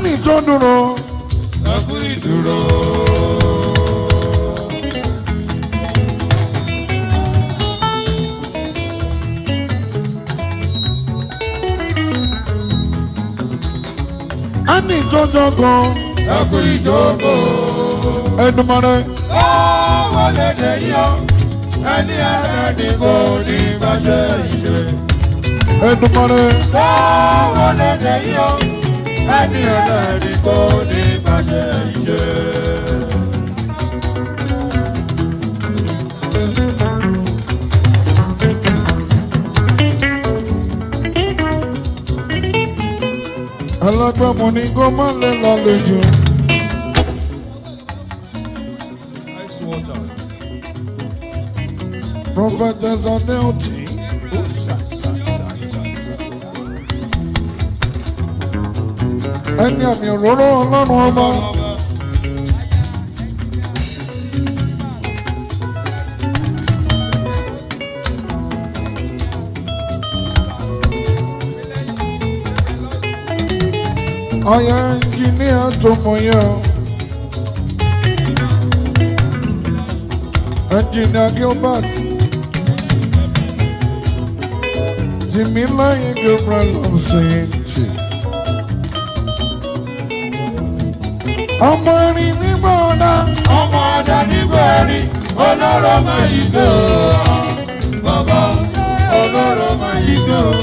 ẹni tó dúró ẹ kú ìdúró. ẹni tó jọgàn ẹ kú ìjókòó. ẹdùnmọ́rẹ́ ó wọlé dé yọ ẹni ẹlẹ́ni kò ní bá ṣe ìṣe. ẹdùnmọ́rẹ́ ó wọlé dé yọ ẹni ẹlẹ́ni kò ní bá ṣe ìṣe. alágbàmọ̀ ni kó má lè lálejò ice water. prophetess adeoti ẹni àmì òróró ọlọ́run ọba ọyọ ẹnjìníà tó mọ yẹ ọ ẹnjìníà gilbert tìmíláyìn gabriel ọ̀sìn. ọmọ erin nígbà ọ̀dà ọmọ ọjà nígbẹ̀rí olóró máa yí gbé o bàbá olóró máa yí gbé o.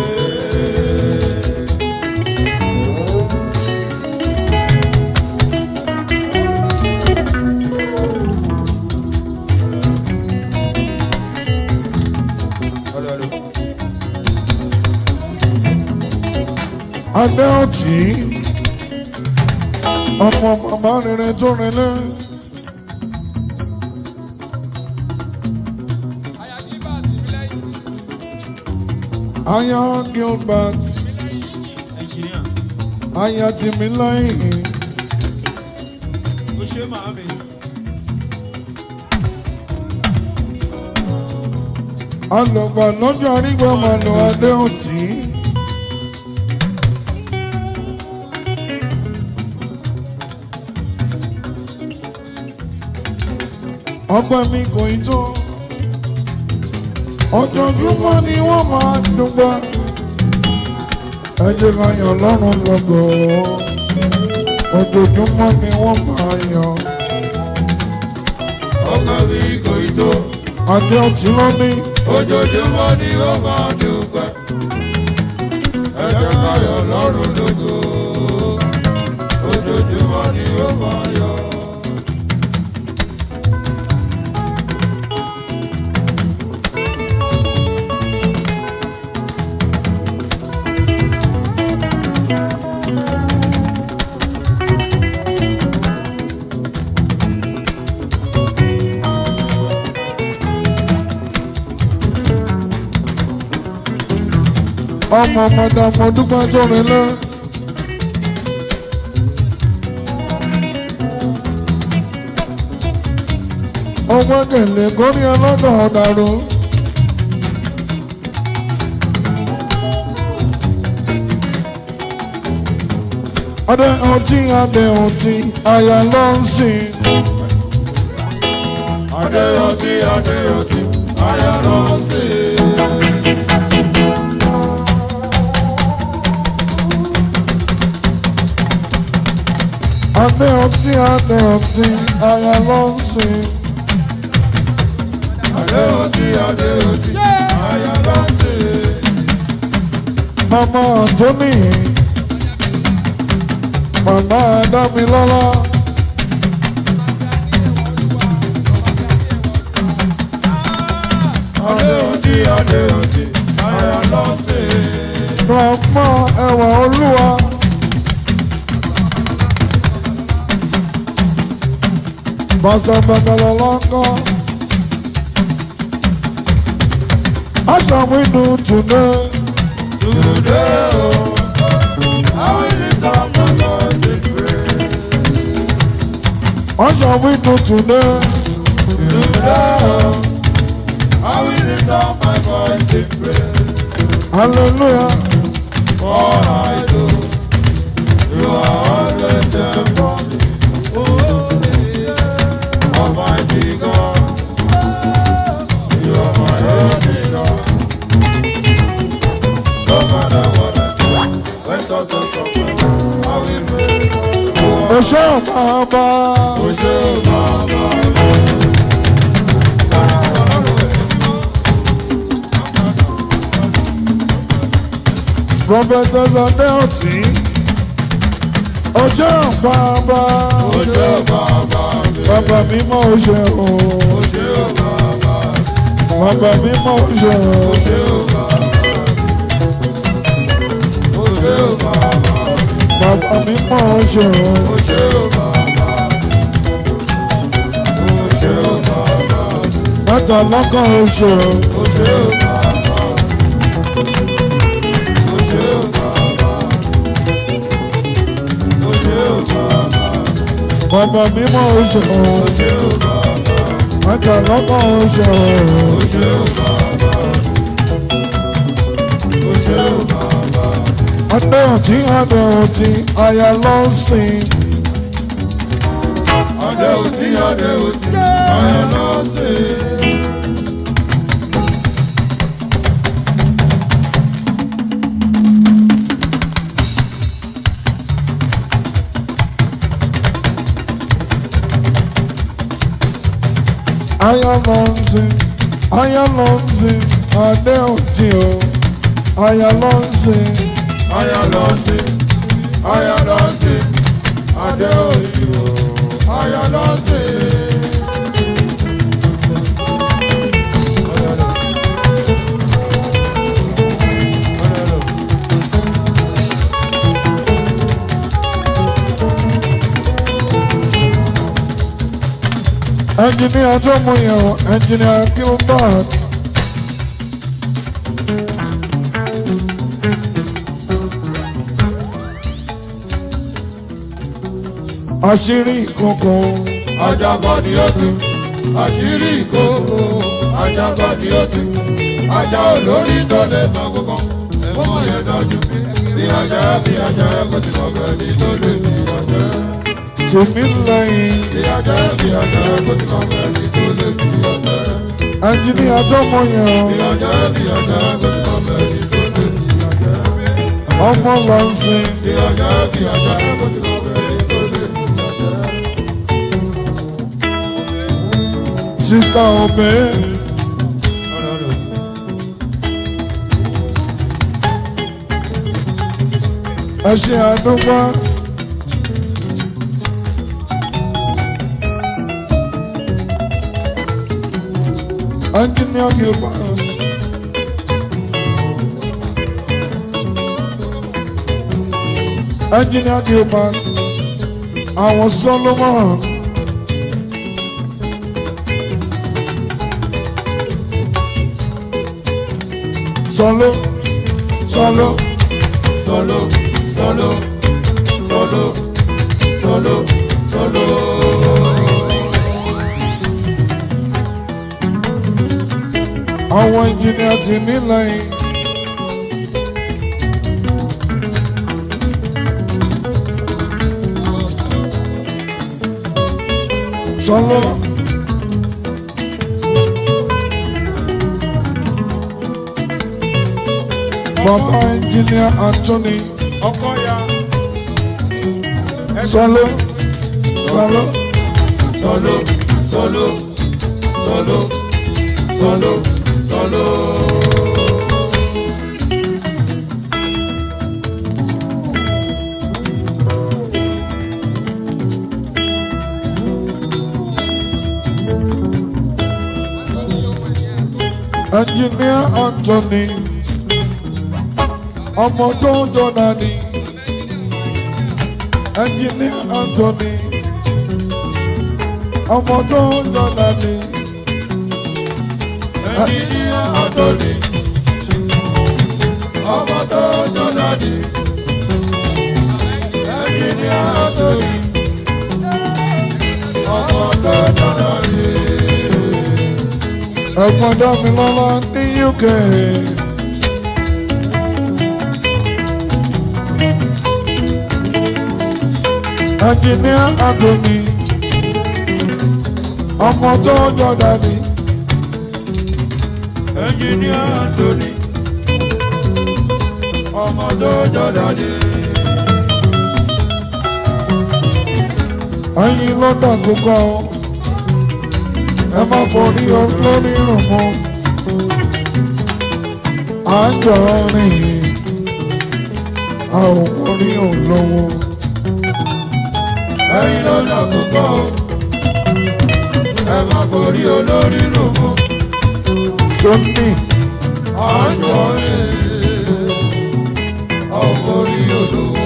adéọtì ọmọ màmá rere tó rinlẹ. aya gilbert ẹnjìníà aya tìmíláyìn ó ṣe máa mi. alọgbà lọ́jọ́ arígbà màlúù adéọtì. ọgbẹ́ mi kò ì tó ọjọ́júmọ́ ni wọ́n máa dùgbà ẹ jẹ́ ká yàn lọ́rùn lọ́gọ̀ ojoojúmọ́ ni wọ́n máa yàn ọmọ mi kò ì tó adé ọtí lómi ojoojúmọ́ ni ó máa dúpẹ́ ẹjọ́ káyọ̀ lọ́rùn lógo ojoojúmọ́ ni ó máa yọ. ọmọ ọmọdé ọmọ dúpẹ́ tó rinlẹ̀. ọgbọ́n gèlè kórí ọlọ́dọ̀ ọ̀dàrú. adé ọtí adé ọtí àyà ló ń sìn. adéyọtí adéyọtí ayọ̀rọ̀sí. adé ọtí adé ọtí àyà ló ń sìn. adéyọtí adéyọtí ayọ̀rọ̀sí. mama tóní mama dámilọ́lá. adéyọtí adéyọtí ayọ̀rọ̀sí. Grandma ẹwà olúwa. Pásítọ̀ Bẹ̀bẹ̀rẹ̀ lọ́kọ́. Aṣọ mi dùn tùnú. Today, oh, I will lift up my voice in praise. Aṣọ mi dùn tùnú. Today, oh, I will lift up my voice in praise. Hallelujah. For I know you are Oṣó bàbá. Oṣó bàbá. Prophetess Adeoti. Oṣó bàbá. Oṣó bàbá. Bàbá mímọ́ oṣó. Oṣó bàbá. Bàbá mímọ́ oṣó. Oṣó bàbá. Oṣó bàbá. Bàbá mímọ́ oṣó. Oṣó bàbá. Oṣó bàbá. Mẹ́ta lọ́kàn oṣó. Oṣó bàbá. Oṣó bàbá. Oṣó bàbá. Bàbá mímọ́ oṣó. Oṣó bàbá. Mẹ́ta lọ́kàn oṣó. Oṣó bàbá. Oṣó bàbá. Adeoti Adeoti aya ló ń sìn. Adé òtí, adé òtí, ayọ̀ lọ sí. Aya ló ń sìn. Aya ló ń sìn. Adeoti o. Aya ló ń sìn. Ayọ̀ lọ sí, ayọ̀ lọ sí, adé òtí o, ayọ̀ lọ sí. Ẹnjìníà tó mú yẹn o. Ẹnjìníà Gilbert. Àṣírí ìkòkò. Ajagbọ́ ni ó tu, àṣírí ìkókó, ajagbọ́ ni ó tu, ajá olórí tó lè mọ gbogbo, ẹ̀fọ́ yẹn dájú, bí ajá bí ajá kò ti mọ̀ bẹ́ẹ̀ ni tó lè fi ọjọ́. Tèmi lẹ́yìn. Bí ajá bí ajá kò ti mọ̀ bẹ́ẹ̀ ni tó lè fi ọjọ́. Ẹnjìníà tó mú yẹn o. Bí ajá bí ajá kò ti mọ̀ bẹ́ẹ̀ ni tó lè fi ọjọ́. Ọmọ ló ń sìn. Bí ajá bí ajá kò ti mọ̀ bẹ́ẹ̀ ni tó lè fi ọjọ́. Sísá Obey. Ẹ ṣe àdúgbò. Engineer Gilbert. Engineer Gilbert. Àwọn Solomon. Solo. Solo. Solo, solo, solo, solo, solo. Àwọn engineer ti mí lẹ́yìn. Solo. Bàbá engineer Anthony. Ọkọ ya. Solo. Solo. Solo, solo, solo, solo, solo. Engineer Anthony. Ọmọ tó ń jọ̀nà ni. Engineer Anthony. Ọmọ tó ń jọ̀nà ni. Ẹnjìníà Anthony. Ọmọ tó jọ̀dá ni. Ẹnjìníà Anthony. Ọmọ tó jọ̀dá ni. Ẹ̀gbọ́n Dámilọ́lá ní UK. Engineer Anthony. Ọmọ tó ń jọ̀nà ni. Ẹnjìníà Anthony. Ọmọ tó jọ̀dá ni. ẹyin ló dàgbùkọ ẹ má forí olórí rùn mọ́ àjọ rìn a ò forí olówó ẹ̀yin ló dà púpọ̀ o. ẹ má forí olórí rò mọ́. tó ní àjọ rẹ̀ ọmọ orí olówó.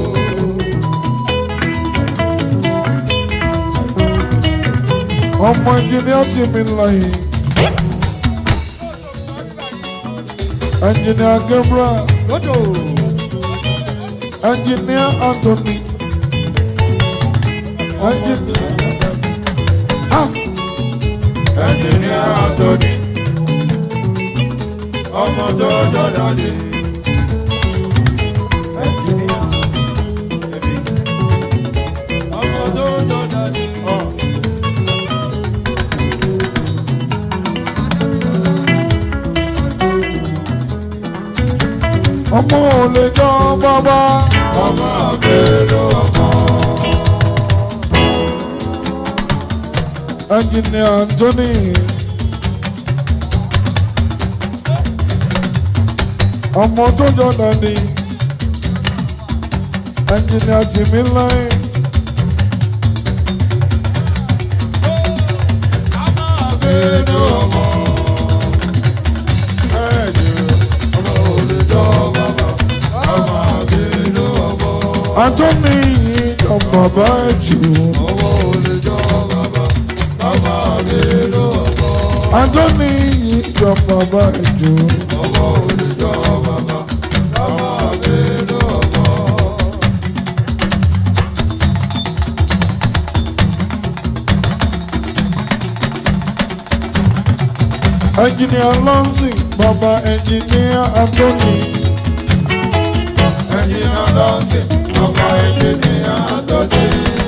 ọmọ ẹnjìníà tì mí lẹ́yìn ẹnjìníà Gabriel lódò ẹnjìníà Anthony ẹnjìníà ah ẹnjìníà Anthony ọmọ tó dọ́dà dé. ẹnjìníà ẹbí ọmọ tó dọ́dà dé. ọmọ ò lè jọ bàbá ọmọ àgbèrò ọmọ. ẹnjìníà Anthony ọmọ tó jọ dàdí ẹnjìníà tì mí lẹ́yìn. àgbèrò ọmọ. ẹ̀jẹ̀ ọmọ olùjọ́ bàbá ọmọ àgbèrò ọmọ. Anthony jọ bàbá jù ọmọ olùjọ́ bàbá ọmọ àgbèrò ọmọ. Anthony jọ bàbá jù ọmọ olùjọ́ bàbá ọmọ àgbèrò ọmọ. ẹnjìníà lọ́sìn bàbá ẹnjìníà Anthony ẹnjìníà lọ́sìn ọmọ ẹnjìníà Anthony.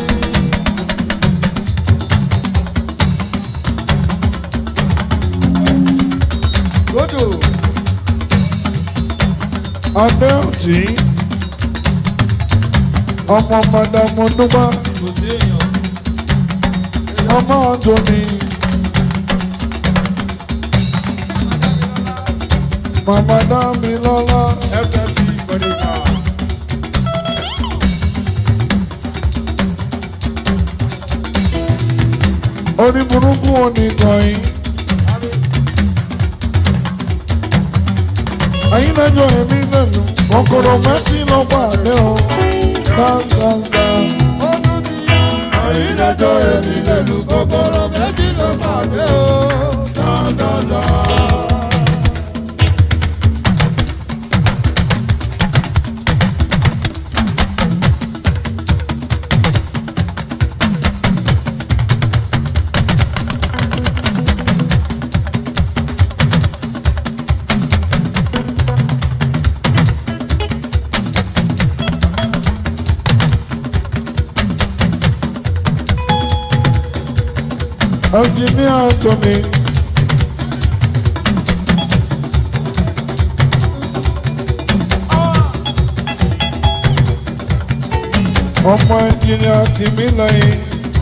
Lódò. adéòtí ọmọ madamu dúpá kò sí èèyàn. ọmọ Anthony màmá dámi lọ́lá FFP Kọ́díkà. orí burúkú oníkan yìí. ẹ̀yin lẹ́jọ́ èmi lẹ́nu kòkòrò mẹ́tì ló pàdé o dáadáa. Àyídájọ́ èmi lẹ́nu kọ́kọ́rọ́ méjì ló pàdé o. Dáadáa. ẹnjìníà Anthony. ọmọ ẹnjìníà tìmí lẹ́yìn.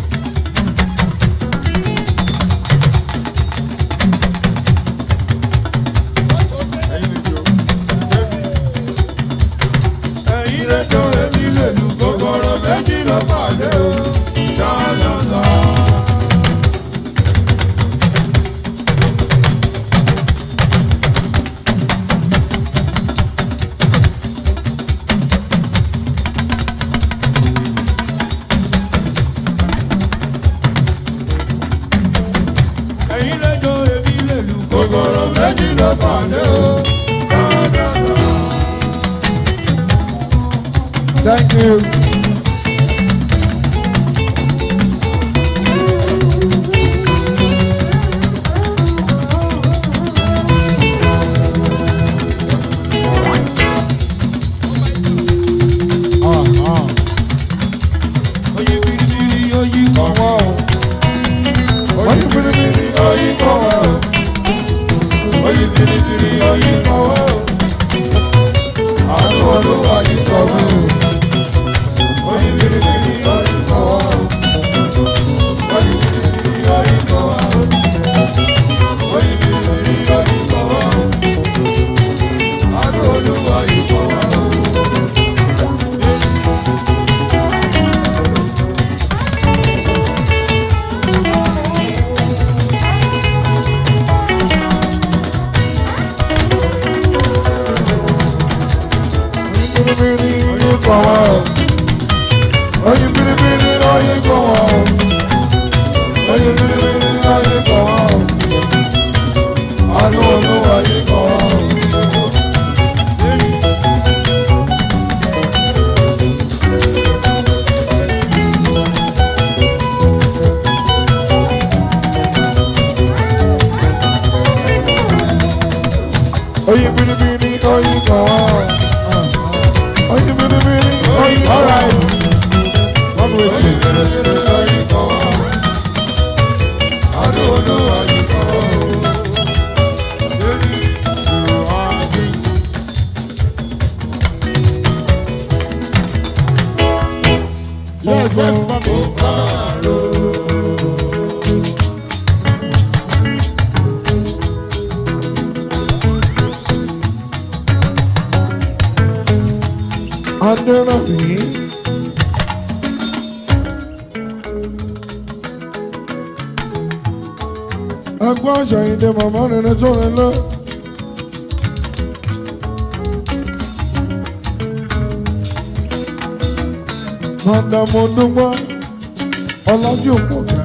Àyídájọ́ èmi lẹ́nu kọ́kọ́rọ́ méjì ló pàdé o. Dáadáa. Àyídájọ́ èmi lẹ́nu kọ́kọ́rọ́ méjì ló pàdé o. Dáadáa. Thank you. Ah, ah. Oyi biribiri oyi kọ̀ Ọwọ́ o. Wọ́n ní bìrìbìrì oyi kọ̀ wá o. Oyi biribiri oyi kọ̀ wá o. Àánú olúwa yìí kọ̀ wá o. kọ̀ wá o. Oyin biribiri oyin kọ̀ wá o. Oyin biribiri oyin kọ̀ wá o. Àánú olúwa yìí kọ̀ wá o. Oyin biribiri oyin kọ̀ wá o. Oyin biribiri oyin kọ̀ wá o. One way to. Yes, yes, mommy. Adérábì. Ẹgbọ́n àṣàyìndé màmá rere tó rẹ lọ. Màdàmú dúpọ́ ọlájú pọ̀kẹ́.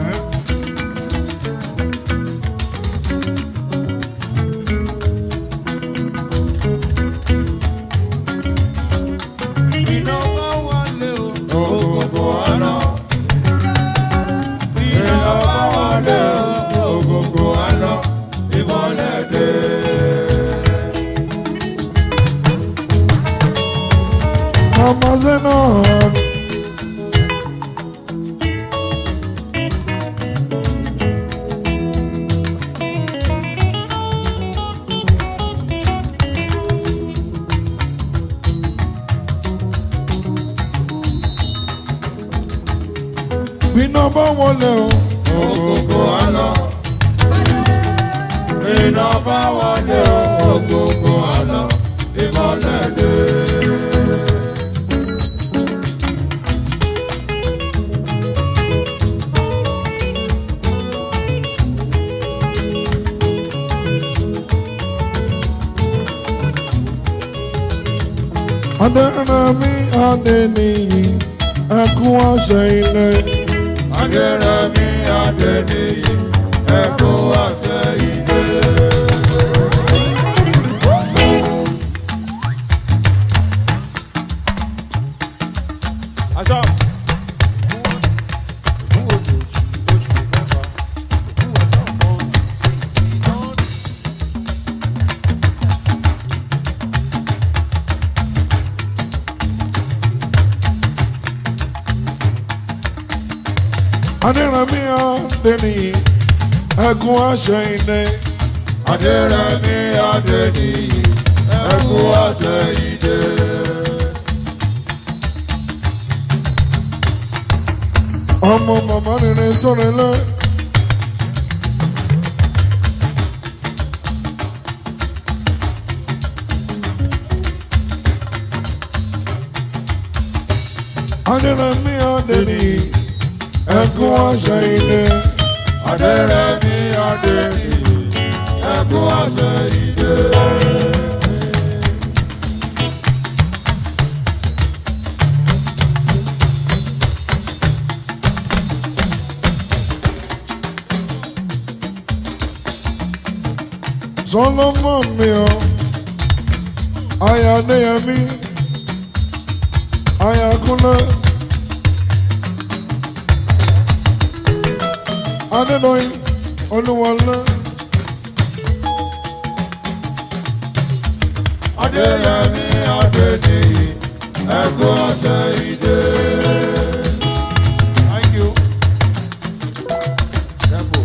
Màmá Zena. Bíná bá wọlé o. Ògògò àlọ́. Iná bá wọlé ògògò àlọ́. Ìmọ̀lẹ̀ dé. Adérábì Adéníyì ẹkún àṣẹ ilé. Adérẹ̀mí Adéníyì ẹkún àṣẹ ìdè. Aṣọ. Adérábì Adéníyì ẹkún àṣẹ ilé. Adérẹ̀mí Adéníyì ẹkún àṣẹ ìdè. ọmọ màmá rere tó rẹ lẹ. Adérábì Adéníyì ẹkún àṣẹ ilé. Adérẹ̀mí Adéníyì ẹkún àṣẹ ìdè. Solomon mi o, aya Adéyẹmí, aya Kúnlé, Adédọ́yìn, Olúwọlé, Adérẹ̀mí Adéníyì ẹkún àṣẹ ìdè. Thank you. Tempo.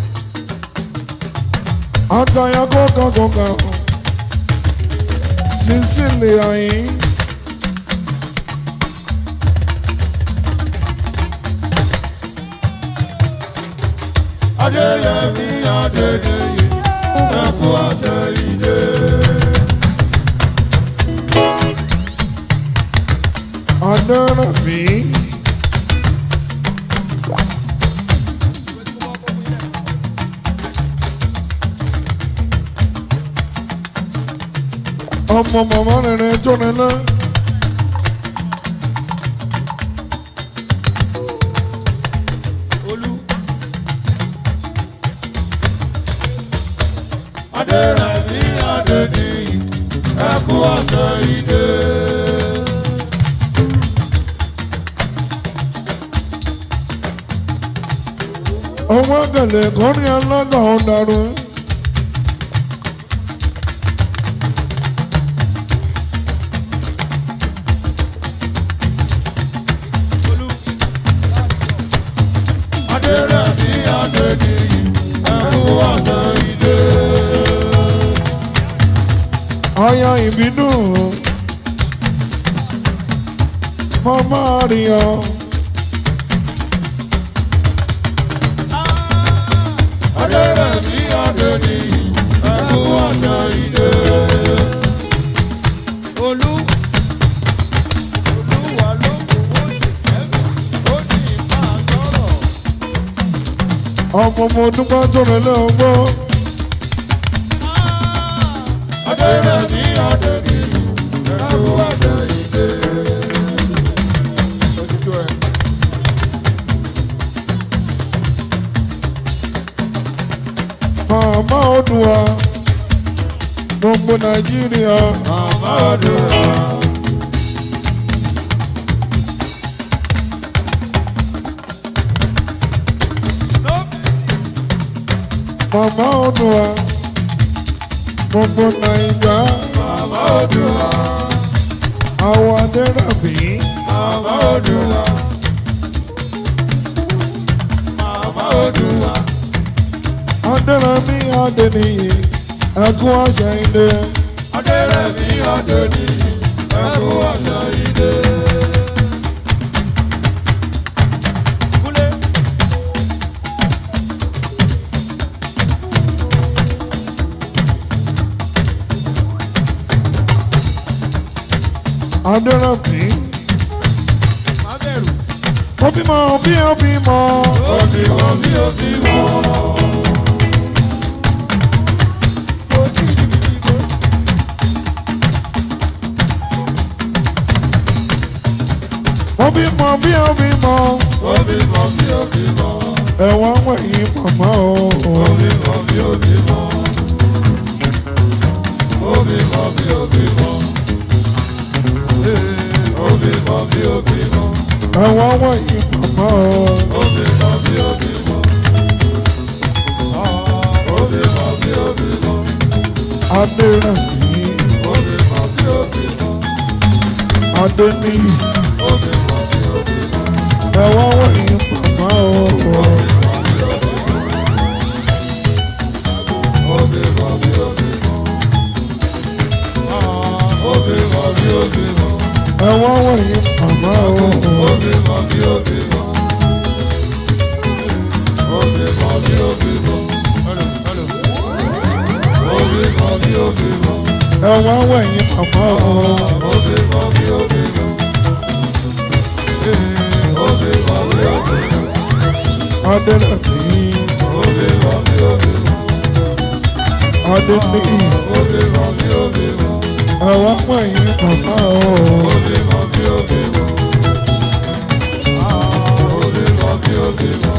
Ataya kọ́ka kọ́ka, Sísílì Àyín, Adérẹ̀mí Adéníyì ẹkún àṣẹ ìdè. Adérábì. Ọmọ màmá rere tó rẹ lẹ. Adérẹ̀mí Adéníyì, ẹkú ọ̀sẹ̀ ìdè. ọmọ gẹlẹ kọrin alága ọdarú. Adérẹ̀mí Adéníyì, ẹkú ọ̀sẹ̀ ìdè. aya ìbínú mama àríyá Adérẹ̀mí Adéníyì, ẹkú ọ̀sẹ̀ ìdè. Olú Olúwa ló fowó ṣèkẹ́mi, ó ní máa sọ̀rọ̀. ọmọ mo dúpẹ́ tó rẹ lẹ́ọ̀gbọ́ Adérẹ̀mí Adéníyì, ẹkú ọ̀sẹ̀ ìdè. màmá Oòduà gbogbo nàìjíríà Màmá Adúrà. màmá Oòduà gbogbo nàìjà Màmá Adúrà. àwọn adẹ́rẹ́bí Màmá Odùwà. Màmá Odùwà. adẹ́rẹ́bí adẹ́niyì ẹkún àṣà ilé Adérẹ̀mí Adéníyì, ẹkú ọ̀sẹ̀ ìdè. Kúlé. adẹ́rẹ́bí Má bẹ̀rù. ó bímọ bí ó bímọ Ó ti wọ́n bí ó ti wọ́n. Ó ti di bíbí kó. ó bímọ bí ó bímọ Ó bí mọ bí ó bí mọ. ẹ̀wọ̀n wẹ̀yìn màmá o Ó bí mọ bí ó bí mọ. Ó bí mọ bí ó bí mọ. Ó bí mọ bí ó bí mọ. ẹ̀wọ̀n wẹ̀yìn màmá o Ó bí mọ bí ó bí mọ. Ó bí mọ bí ó bí mọ. adẹ́rẹ́bí Ó bí mọ bí ó bí mọ. adẹ́niyì Ó bí mọ bí ó bí mọ. ẹ̀wọ̀n wẹ̀yìn màmá o Ó bí mọ bí ó bí mọ. Ó bí mọ bí ó bí mọ. ẹ̀wọ̀n wẹ̀yìn màmá o Ó bí mọ bí ó bí mọ. Ó bí mọ bí ó bí mọ. Ó bí mọ bí ó bí mọ. ẹ̀wọ̀n wẹ̀yìn màmá o Ó bí mọ bí ó bí mọ. Ó bí mọ bí ó bí mọ. adẹ́rẹ́bí Ó bí mọ bí ó bí mọ. adẹ́niyì Ó bí mọ bí ó bí mọ. ẹ̀wọ̀n wẹ̀yìn màmá o Ó bí mọ bí ó bí mọ. Ó bí mọ bí ó bí mọ.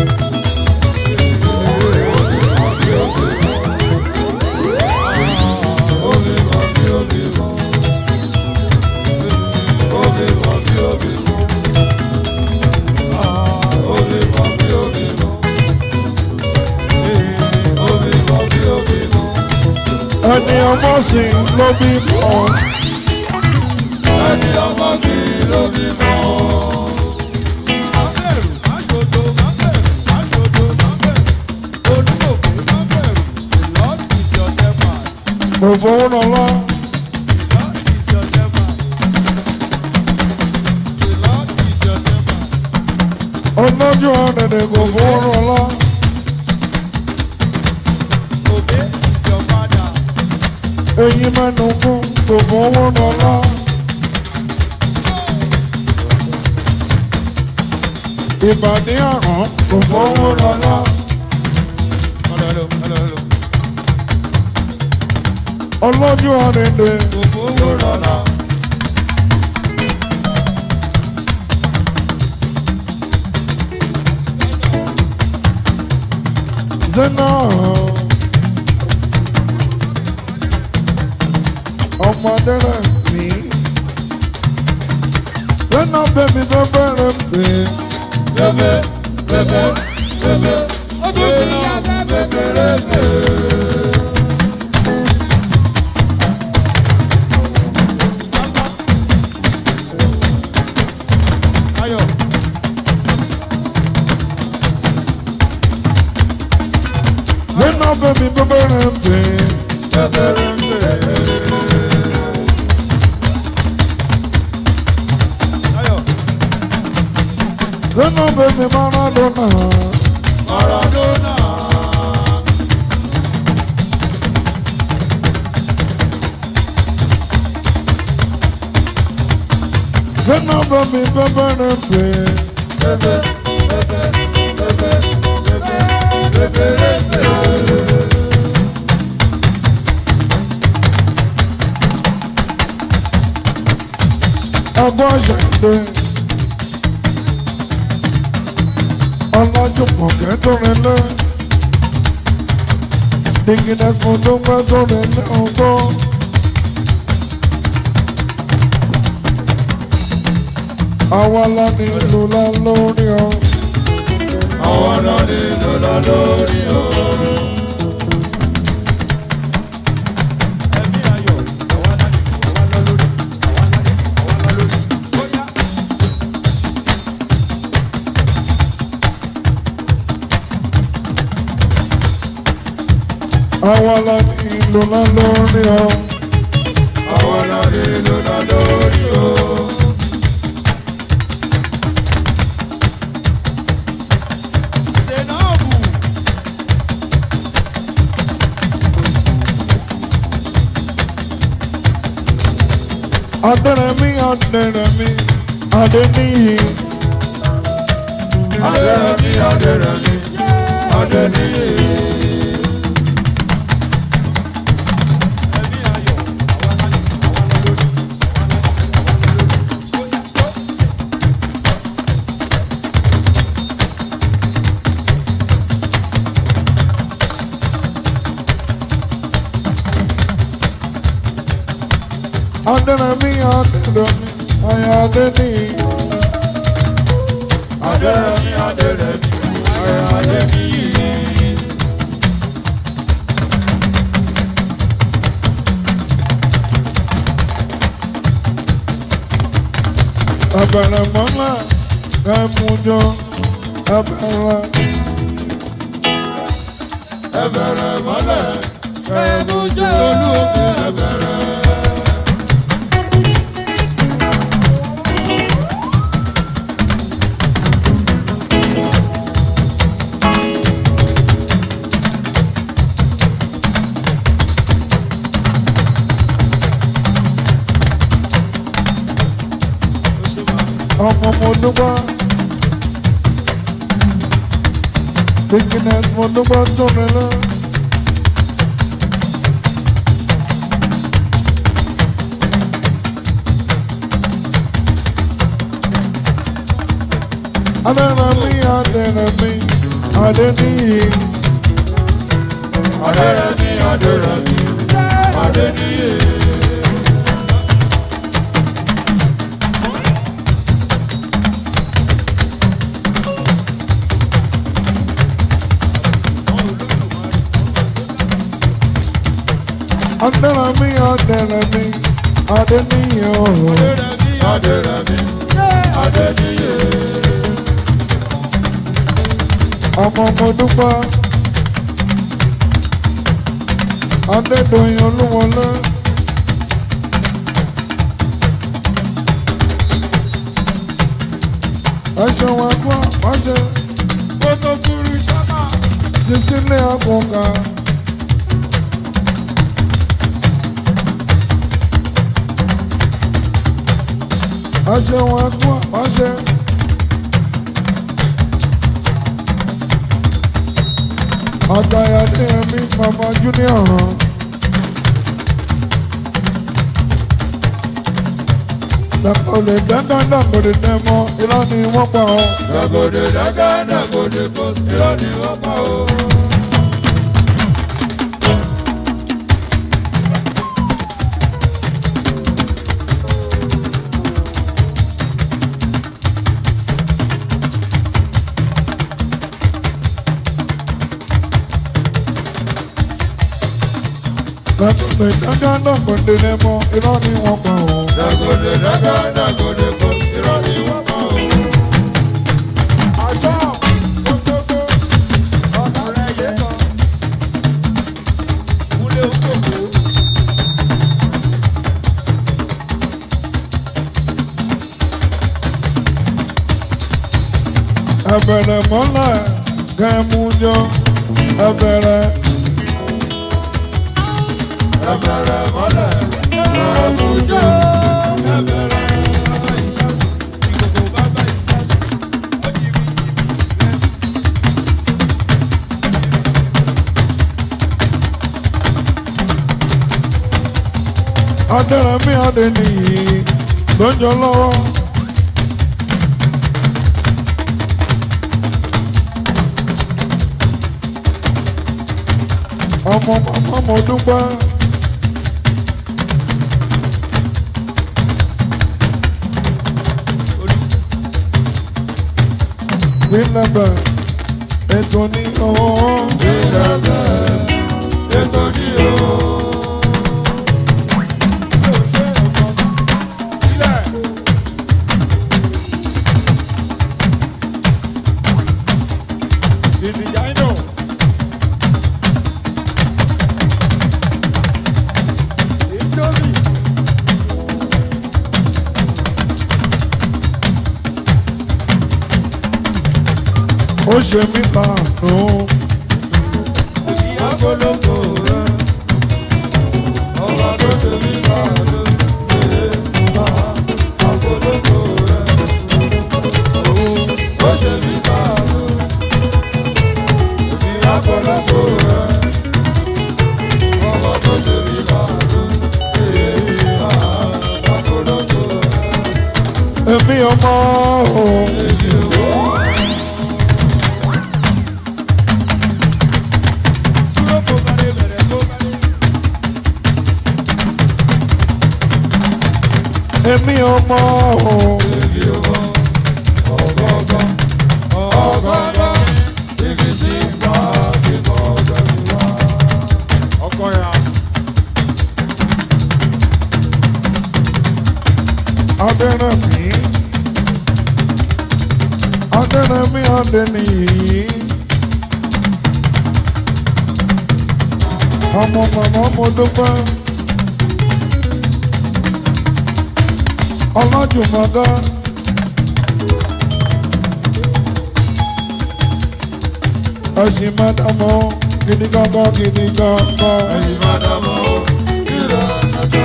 Ó bí mọ bí ó bí mọ. Ó bí mọ bí ó bí mọ. Ó bí mọ bí ó bí mọ. Ó bí mọ bí ó bí mọ. ẹni ọmọ sì ló bímọ Ẹni ọmọ sí ló bí mọ. kò fowó lọ́lá ọlọ́jọ́ ọ̀dẹ̀dẹ̀ kò fowó lọ́lá eyín mẹ́nu kún kò fowó lọ́lá ìbàdí àrùn kò fowó lọ́lá ọlọ́jọ́ ọ̀dẹ̀dẹ̀ zena ọmọdé rẹ̀ mí. lẹ́nà bẹ́mi fẹ́ bẹ̀rẹ̀ pé bẹ́bẹ́ bẹ́bẹ́ bẹ́bẹ́ bẹ́bẹ́ bẹ́bẹ́. Ayọ̀. lẹ́nà bẹ́mi fẹ́ bẹ̀rẹ̀ pé lẹ́nà bẹ́mi Maradona. Maradona. lẹ́nà bẹ́mi fẹ́ bẹ̀rẹ̀ pé Bẹ́bẹ́ bẹ́bẹ́ bẹ́bẹ́ bẹ́bẹ́ bẹ́bẹ́ bẹ́bẹ́. ọgbọ́n ṣẹ̀dé. ọlájúmọ̀ kẹ́tọ́rin lẹ́. dìgínẹ́sùn tó gbẹ́tọ́rin lẹ́ ọgbọ́n. àwa la ní ìlú la lórí ọ. Àwọn náà ní lọ́la lórí o. Ẹ̀mí ayọ̀, àwa náà ní, àwa náà lórí, àwa náà ní, àwa náà lórí. Bóyá. àwa la ní ìlú la lórí ọ. Àwọn náà ní lọ́la lórí o. Sènàbù. adẹ́rẹ̀mí adẹ́rẹ̀mí adẹ́níyì. Adẹ́rẹ́mí, Adẹ́rẹ́mí, Adẹ́níyì. Ẹ̀mí ayọ̀, àwa náà ní, àwa náà lórí, àwa náà ní, àwa náà lórí. Bóyá. adẹ́rẹ̀mí adẹ́rẹ̀mí ayé adẹ́níyì. Adẹ́rẹ́mí, Adẹ́rẹ́mí, ayọ̀ Adẹ́níyì. abẹ̀rẹ̀ mọ́lá ẹ̀mújọ abẹ̀rẹ̀. Ẹbẹ̀rẹ̀ mọ́lẹ̀, ẹ̀mújẹ́ olúòkè ẹbẹ̀rẹ̀. ọmọ mo dúpẹ́. Dickiness mo dúpẹ́ tó mi lọ. Adẹ́rẹ̀mí Adẹ́rẹ̀mí Adẹ́níyì. Adẹ́rẹ́mí, Adẹ́rẹ́mí, Adẹ́níyì. Adẹ́rẹ̀mí Adẹ́rẹ̀mí Adẹ́níyì ooo. Adẹ́rẹ́mí, Adẹ́rẹ́mí, Adẹ́níyì. ọmọ mo dúpẹ́ adédọ̀yìn olúwọlé ẹ̀ṣẹ̀ wọn kú àpáṣẹ Kótó kúrú sábà. sísílẹ̀ àkọ́kà ẹ̀ṣẹ̀ wọn kú àpáṣẹ. Àtàyà ní ẹ̀mí Mama Junior hàn. Dàgbòdè dandan dàgbòdè dẹ́mọ irọ́ ni wọ́n pa ọ́. Dàgòdè dàgá, dàgòdè kò, irọ́ ni wọ́n pa o. Dàgòdè dágá dàgòdè lẹ́mọ́ irọ́ ni wọ́n pa ọ́. Dàgòdè dágá dàgòdè kò irọ́ ni wọ́n pa o. Aṣọ gbogbogbò ọ̀nà rẹ̀ yé kan. Múlẹ̀ òkòkò. Ẹbẹ̀rẹ̀ mọ́lẹ̀ kẹ́mú jọ ẹbẹ̀rẹ̀ Ẹbẹ̀rẹ̀ mọ́lẹ̀ ẹ̀mújó ẹbẹ̀rẹ̀. Ìkòkò bàbá ìṣàṣì. Ó jí mi. Adẹ́rẹ̀mí Adéníyì lọ́jọ́ lọ́wọ́. Ọmọ màmá mo dúpẹ́. Bílẹ̀bẹ̀ ètò ní ọ̀hún. Ìlẹ̀bẹ̀ ètò ní o. Ṣé o ṣe ọkọ? Sílẹ̀. Ìdìjà inú. Ìjọ́bì. Ó ṣe mí láàánú. Agolongo rẹ̀, ọba tó ṣe mí láàánú. Agolongo rẹ̀, ó ṣe mí láàánú. Agolongo rẹ̀, ọba tó ṣe mí láàánú. Agolongo rẹ̀, Èmi ọmọ òun. Dúró kó balẹ̀ bẹ̀rẹ̀ kó balẹ̀. Èmi ọmọ òun. ọgọ́gọ́, ọgọ́gọ́, ibi tí ń bá kíkọ́ bẹ̀rù wá. Ọkọ ya. Adẹ́rẹ̀mí. Adẹ́rẹ̀mí Adéníyì. Ọmọ màmá mo dúpẹ́. Ọlájùmọ̀dá. Ẹ̀sìn mẹ́tàmọ́ gidi gangan gidi gangan. Ẹ̀yin máa dàmọ́ o, ìlà kàkà.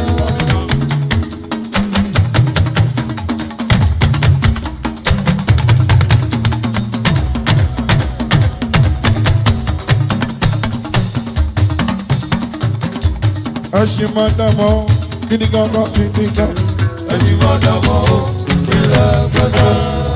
Ẹ̀sìn mẹ́tàmọ́ gidi gangan gidi gangan. Ẹ̀yin máa dàmọ́ o, ìlà kàkà.